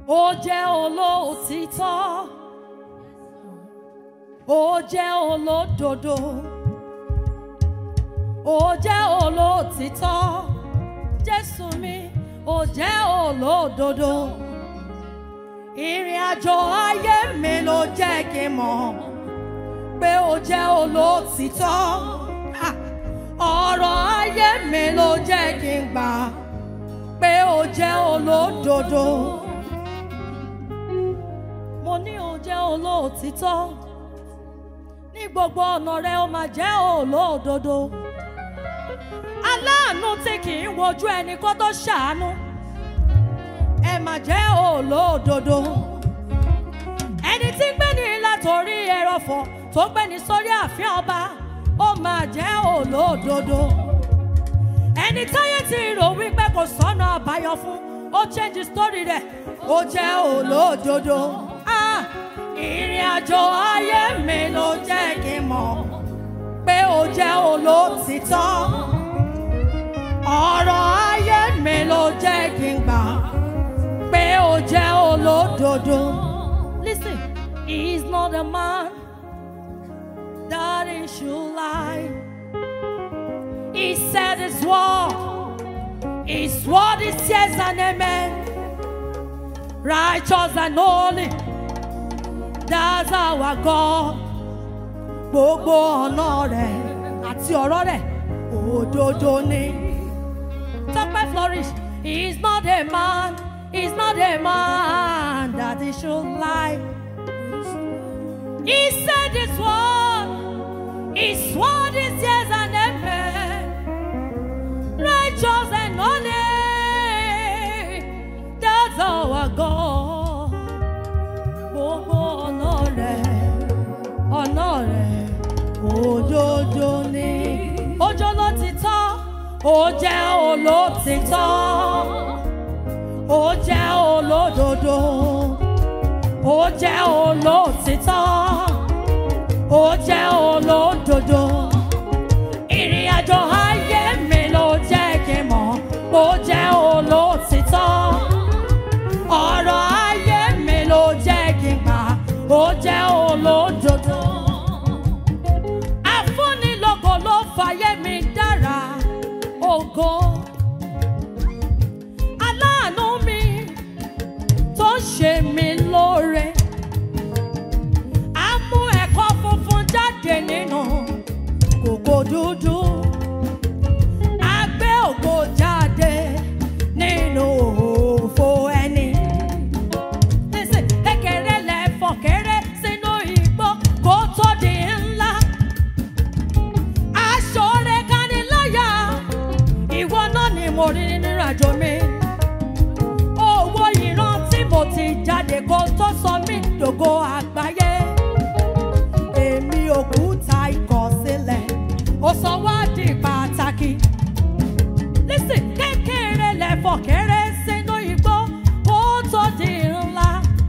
ó jẹ́ olóòtítọ́ ó jẹ́ olódodo ó jẹ́ olóòtítọ́ jésù mi ó jẹ́ olódodo ìrìn àjò ayé mi ló jẹ́ kí n mọ̀ pé ó jẹ́ olóòtítọ́ Ha! ọ̀rọ̀ ayé mi ló jẹ́ kí n gbà pé ó jẹ́ olódodo mo ní ó jẹ́ olóòtítọ́ ní gbogbo ọ̀nà rẹ ó máa jẹ́ olódodo aláàánú tí kì í wojú ẹni kó tó ṣàánú ẹ máa jẹ́ olódodo ẹni tí ń gbé ní látòrí ẹrọ̀fọ̀ tó gbé ní sórí ààfin ọba ó máa jẹ́ olódodo ẹni táyé ti rò wípé kò sọ́nà àbáyọ fún ó change story rẹ̀ ó jẹ́ olódodo Ah, ìrìn àjò ayé mi ló jẹ́ kí n mọ̀ pé ó jẹ́ olótìtọ́ ọ̀rọ̀ ayé mi ló jẹ́ kí n gbà pé ó jẹ́ olódodo. Listen, he is not a man that he should lie. He said his word, his word is yes and amen. Righteous and holy, that's our God. Gbogbo ọ̀nà rẹ̀ àti ọ̀rọ̀ rẹ̀ òdodo ni. Tọ́pẹ́ flourish, he is not a man, he is not a man that he should lie. He said his word, his word is yes and amen. Righteous and holy, that's our God. Gbogbo ọ̀nà rẹ̀, ọ̀nà rẹ̀, òdodo ni. Ojo ló ti tọ́, ó jẹ́ olótìtọ́, ó jẹ́ olódodo, ó jẹ́ olótìtọ́, ó jẹ́ olódodo. Ìrìn àjò ayé mi ló jẹ́ kí n mọ̀, ó jẹ́ olótìtọ́. Ọ̀rọ̀ ayé mi ló jẹ́ kí n gbà, ó jẹ́ olódodo. Afúnilógo ló fàyè mi dára ògo. Aláàánú mi tó ṣe mí lóore. A mú ẹ̀kọ́ funfun jáde nínú kòkò dúdú. A gbé ògo jáde nínú òfo ẹni. Listen, kékeré lẹ́fọ̀ kéré sínú igbó kó tó di ńlá. Aṣọ rẹ̀ kaniláyà, ìwọ náà ni mo rí nínú àjò mi. Owó ìran tí mo ti jáde kó tó sọ mí dògo àgbáyé. Èmi òkúta ìkọ̀sílẹ̀, ó sọ wá di pàtàkì. Lísìn kékeré lẹ́fọ̀ kéré sínú igbó kó tó di ńlá.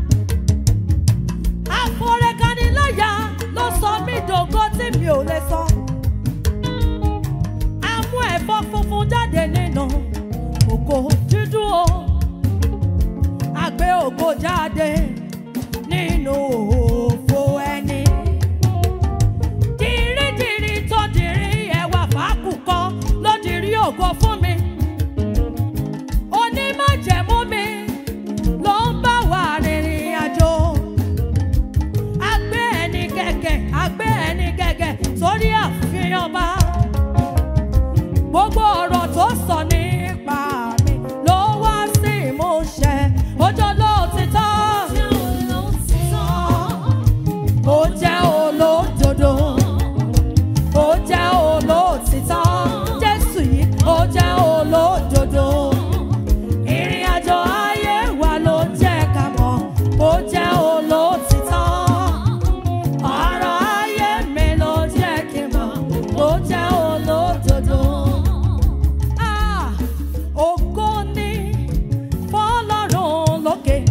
Àforẹ́kaniláyà ló sọ mí dògo tí mi ò lè sọ. A mú ẹ̀fọ́ funfun jáde nínú ògo dúdú o. A gbé ògo jáde nínú òfo ẹni. Dìrídìrí tó dìrí ẹwà fàákùkọ ló dìrí ògo fún mi. Onímọ̀jẹ̀mú mi ló ń bá wa rìnrìn àjò. A gbé ẹni gẹ́gẹ́, a gbé ẹni gẹ́gẹ́ sórí àfihàn ọba. Gbogbo ọ̀rọ̀ tó sọ nípa mi ló wá sí ìmúṣẹ. Ọjọ́ ló ti tán. Ó jẹ́ olódodo. Ó jẹ́ olóòtítọ́. Jésù yìí ó jẹ́ olódodo. Ìrìn àjò ayé wa ló jẹ́ ká mọ̀. Ó jẹ́ olóòtítọ́. Ọ̀rọ̀ ayé mi ló jẹ́ kí n mọ̀. Ó jẹ́ olódodo. Ah, ògo ni fọ́lọ́run lókè.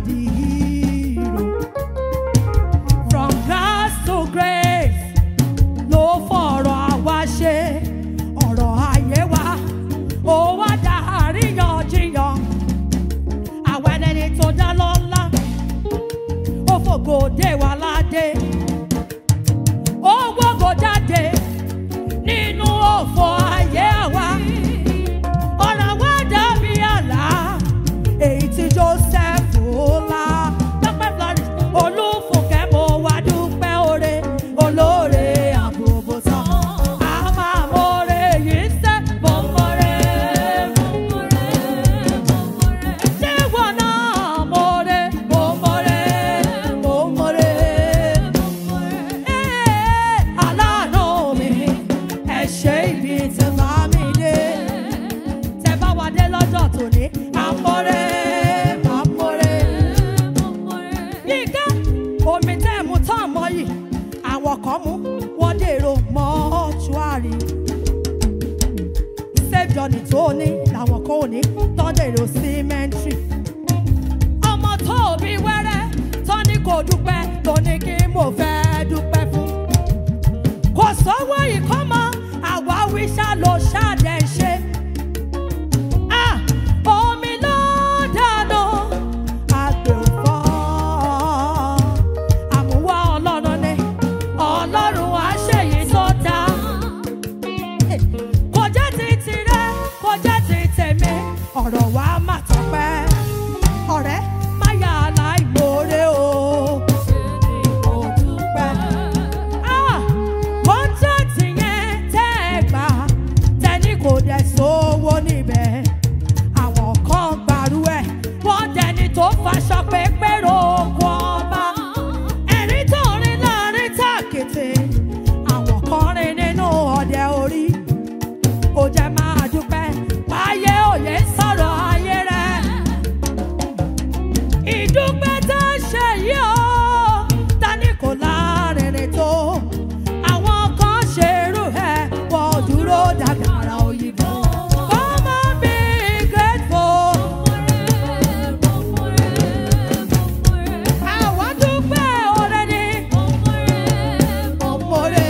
the hero. From grass to grace ló fọ̀rọ̀ àwa ṣe ọ̀rọ̀ ayé wa ó wá dá àríyànjiyàn àwọn ẹni tó dá lọ́lá ó fògo dé wa ládé ó gbógo jáde nínú òfò ayé àwa ọ̀rọ̀ wa dàbí àlá èyí tí Joseph lá dọ́pẹ́ Florence olúfúnkẹ́ mo wá dúpẹ́ oore olóore àbòbò sàn á máa mọ̀ọ́rẹ́ yìí sẹ́ mo mọ̀ọ́rẹ́ ṣé wọn náà mọ̀ọ́rẹ́ mo mọ̀ọ́rẹ́ mo mọ̀ọ́rẹ́ aláàánú mi ẹ ṣe ibi tí bá mi dé tẹ bá wa dé lọ́jọ́ tòní àmọ́rẹ́ àmọ́rẹ́. yíká omi tẹ́ mu tán mọ́ yìí àwọn kan mú wọ́n dèrò mọ́ṣúárì. safe journey tó ní làwọn kan ò ní tán dèrò cemetery. ọmọ tó bí wẹ́rẹ́ tán ní kò dúpẹ́ tó ní kí mo fẹ́ dúpẹ́ fún kò sówó ìkọ́mọ àwa wíṣà ló ṣàdẹ̀ ṣe. Ah, omi ló dànù àgbẹ̀ òfò. Àmúwá ọlọ́run ni ọlọ́run á ṣèyí tó dá. Kò jẹ́ ti tirẹ̀, kò jẹ́ ti tèmi, ọ̀rọ̀ wa má tọpẹ́. Ọ̀rẹ́ má yà láìmoore o. Mo dúpẹ́. Ah, kọ́ńtàtì yẹn tẹ́ ẹ gbà tẹ́ni kò dẹ̀ sówó níbẹ̀. Àwọn kan gbàrú ẹ̀, wọ́n dẹni tó faṣọ pépé roko ọba. Ẹ̀rí tó rin láàrin tàkété, àwọn kan rin nínú ọ̀dẹ orí. Ó jẹ́ máa dúpẹ́, wáyé òye sọ̀rọ̀ ayé rẹ̀ ìdúpẹ́ tó ṣe yìí ó tani kò lárinrin tó àwọn kan ṣerú ẹ̀ wọ́n dúró dàgbàrà òyìnbó. Come on, be grateful. Àwa dúpẹ́ oore ni ọmọre.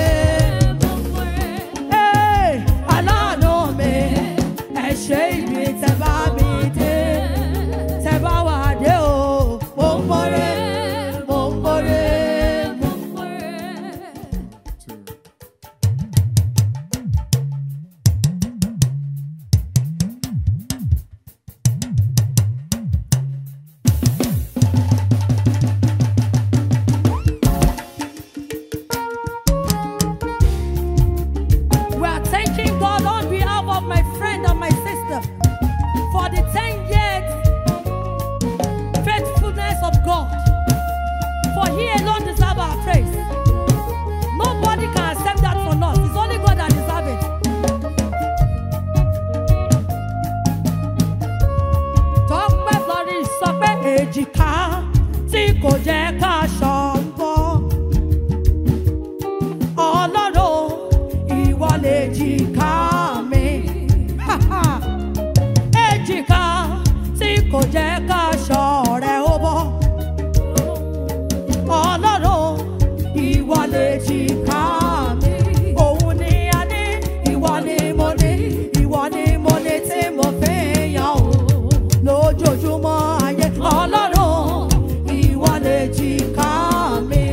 Hey, aláàánú mi, ẹ ṣe ibi tẹ́ bá mi dé tẹ bá wà dé o mo ń mọ̀rẹ́ mo ń mọ̀rẹ́ mo ń mọ̀rẹ́. We are thanking God on behalf of my friend and my sister for the 10 years faithfulness of God. For He alone deserves our praise. Nobody can accept that from us. It's only God that deserves it. Tọ́pẹ́ Florence sọ pé èjìká tí kò jẹ́ ká ṣọ̀ǹbọ̀. Ọlọ́run ìwọ lè jìká mi. Ha ha èjìká tí kò jẹ́ ká ṣọ̀rẹ́ ó bọ́. ọlọ́run ìwọ lè jìká mi. òun ni a ní ìwọ ni mo ní ìwọ ni mo ní tí mo fi ń yan o. lójoojúmọ́ ayé ọlọ́run ìwọ lè jìká mi.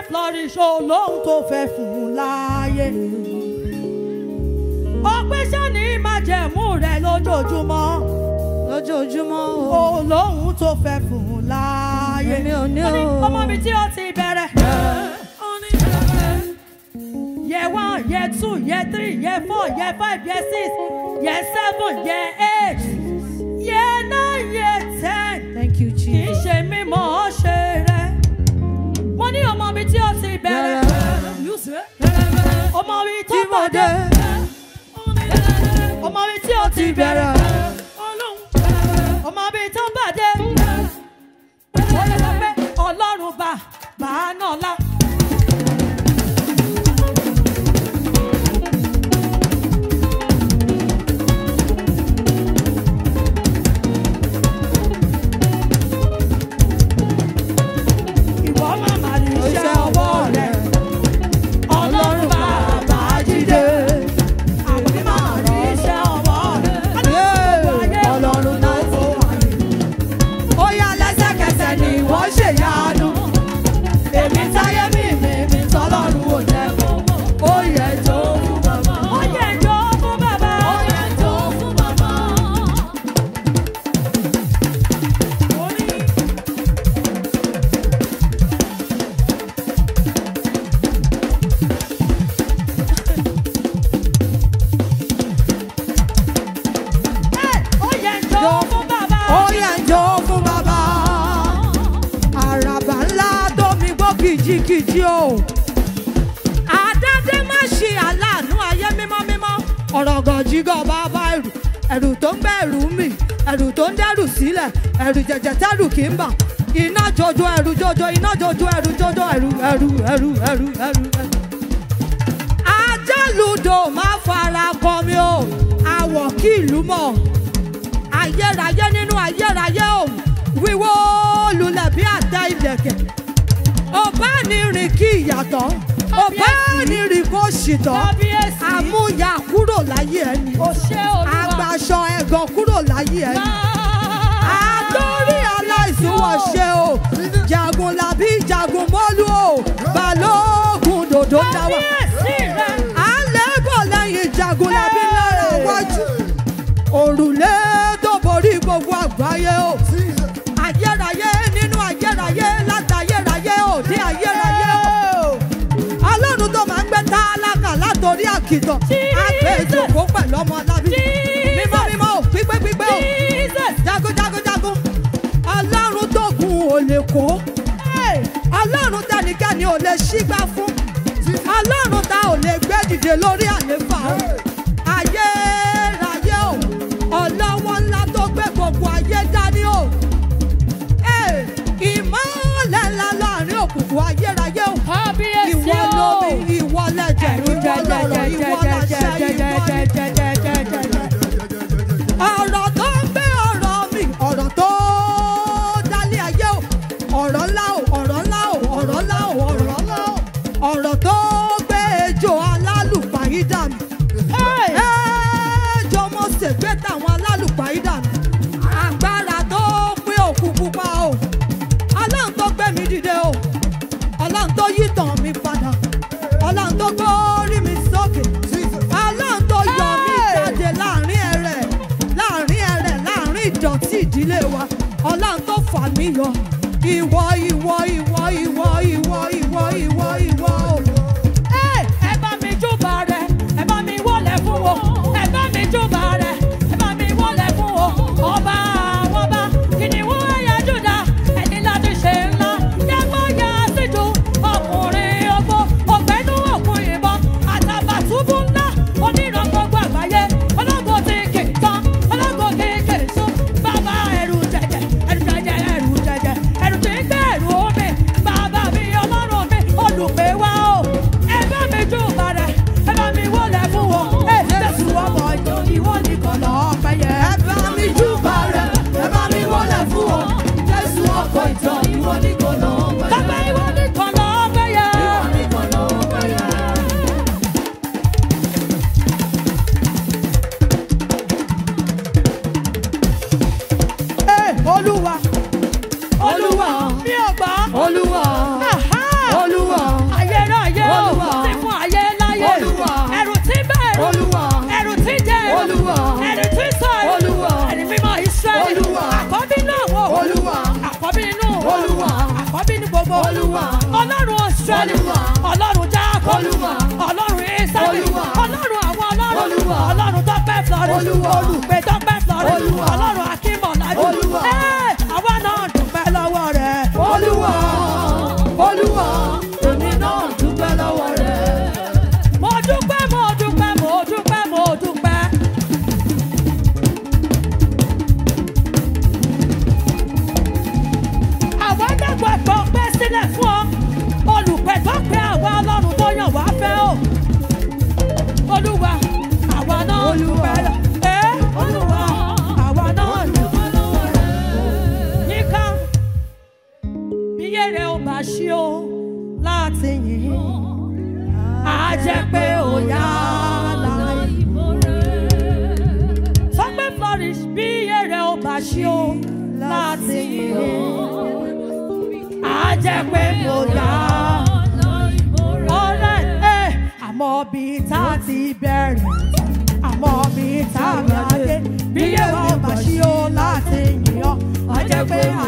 flourish olóhùn tó fẹ́ fún un láàyè. ọpẹ́ sani májẹ̀mú rẹ̀ lójoojúmọ́ lójoojúmọ́ o. olóhùn tó fẹ́ fún un láàyè. Èmi ò ní Ó ní o. ọmọ mi tí ó ti bẹ̀rẹ̀. Year one, year two, year three, year four, year five, year six, year seven, year eight, year nine, year ten. thank you Kì í Jesus. ṣe mímọ̀ ọ́ ṣe rẹ̀. Mo ní ọmọ mi tí ó ti bẹ̀rẹ̀. Ọmọ mi tó bọ̀dé. Ọmọ mi tí ó ti bẹ̀rẹ̀. Ọmọ mi tó bàdé. Ó lè sọ pé Ọlọ́run bá bàá náà lá. Ìwọ máa mà ní iṣẹ́ ọwọ́ rẹ̀. Ọlọ́run bàbá jíde. Àbí máa ní iṣẹ́ ọwọ́ rẹ̀. Ọlọ́run náà tó wà ní. Ó yá lẹ́sẹ̀kẹsẹ̀ ni wọ́n ṣèyanu. Èmi táyé mi mi mi tọ́lọ́run ò jẹ́ fún. Ó yẹ jó fún bàbá. Ó yẹ jó fún bàbá. Ó yẹ jó fún bàbá. Ó yẹ jó fún bàbá. Ó yẹ jó fún bàbá. Àràbà ńlá tó mi gbọ́ kìjikìji o. Àdádé má ṣe aláàánú ayé mímọ́ mímọ́. Ọ̀rọ̀ gànjígọ̀ bàbá ẹ̀rù. Ẹ̀rù tó ń bẹ̀rù mì. Ẹ̀rù tó ń dẹ́rù sílẹ̀. Ẹ̀rù jẹ̀jẹ̀ tẹ́rù kì í bà. Iná jojo ẹ̀rù jojo iná jojo ẹ̀rù jojo ẹ̀rù ẹ̀rù ẹ̀rù ẹ̀rù ẹ̀rù ẹ̀rù. Ajálùdò má fara kọ mi o. Àwọ̀ kí ìlú mọ̀ ayérayé nínú ayérayé o wíwó lulẹ̀ bí àtẹ ilẹ̀kẹ̀ ọba ní rìn kí ìyàtọ̀ ọba ní rìn kó ṣìtọ̀ Kábíyèsí. àmúyà kúrò láyé ẹni Ó ṣé Olúwa. agbaṣọ ẹ̀gàn kúrò láyé ẹni àtọ́rí aláìsúwọ̀ ṣe o jagun làbí jagun mọ́lú o balógun dòdò dáwà Kábíyèsí rẹ̀. àlẹ́bọ̀ lẹ́yìn jagun làbí lára wájú òrùlé tó borí gbogbo àgbáyé o ayérayé nínú ayérayé látayérayé òde ayérayé o ọlọ́run tó máa ń gbé tálákà látòrí àkìtàn àgbẹ̀ ìjòkó pẹ̀lú ọmọ alábí mímọ́ mímọ́ o pípé pípé o Jesus. jagun jagun jagun ọlọ́run tó gun ò lè kó ọlọ́run tẹnikẹ́ni ò lè ṣígbá fún ọlọ́run tá ò lè gbé dìde lórí àléfà o ayérayé o ọlọ́wọ́ ńlá tó gbé gbogbo ayé dání o Ẹ̀, ìmọ́lẹ̀ ńlá láàrin òkùnkùn ayérayé o Kábíyèsí ìwọ o. lómi ìwọ lẹ̀jẹ̀ ìwọ lọ̀rọ̀ ìwọ làṣẹ ìwọ ọ̀rọ̀ tó ń gbé ọ̀rọ̀ mi ọ̀rọ̀ tó dálé ayé o ọ̀rọ̀ ńlá o ọ̀rọ̀ ńlá o ọ̀rọ̀ ńlá o ọ̀rọ̀ ńlá o ọ̀rọ̀ tó gbé ejò alálùpàídà mi ejò mo ṣègbè táwọn alálùpàídà mi agbára tó pín òkú pupa o ọlọ́run tó gbé mi dìde o ọlọ́run tó yí tàn mí padà ọlọ́run tó gbórí mi sókè ọlọ́run tó yọ mí jáde láàrin ẹrẹ̀ láàrin ẹrẹ̀ láàrin ìdọ̀tí ìdílé wa ọlọ́run tó fà mí yọ ìwọ ìwọ ìwọ ìwọ ìwọ ìwọ ìwọ ìwọ o. Ẹ ẹ bá mi júbà rẹ̀, ẹ bá mi wọlé fún wo, ẹ bá mi júbà rẹ̀, ẹ bá mi wọlé fún wo. Ọba àwọn ọba, kìnìún ẹ̀yà Júdà, ẹni láti ṣe ńlá. Yàgbọ́ ya síjú, ọkùnrin ogbó, ọ̀gbẹ́nu òkun ìbọn, àtàbàtúbú ńlá, oníran gbogbo àgbáyé, ológo tí kì í tán, ológo tí kì í sún. Bàbá ẹrù jẹjẹ, ẹrù jẹjẹ, ẹrù jẹjẹ, ẹrù tí ń gbé ẹrù omi. Bàbá mi, ọlọ́run mi, olùgbé wa bá ṣí o láti yìn á jẹ́ pé ó yá láì. sọ pé flourish bí èrè ò bá ṣí o láti yìn á jẹ́ pé ó yá. ọ̀rẹ́ ẹ̀ àmọ́ bí tá a ti bẹ̀rẹ̀ àmọ́ bí tá a bá dé bí èrè ò bá ṣí o láti yìn ọ́ á jẹ́ pé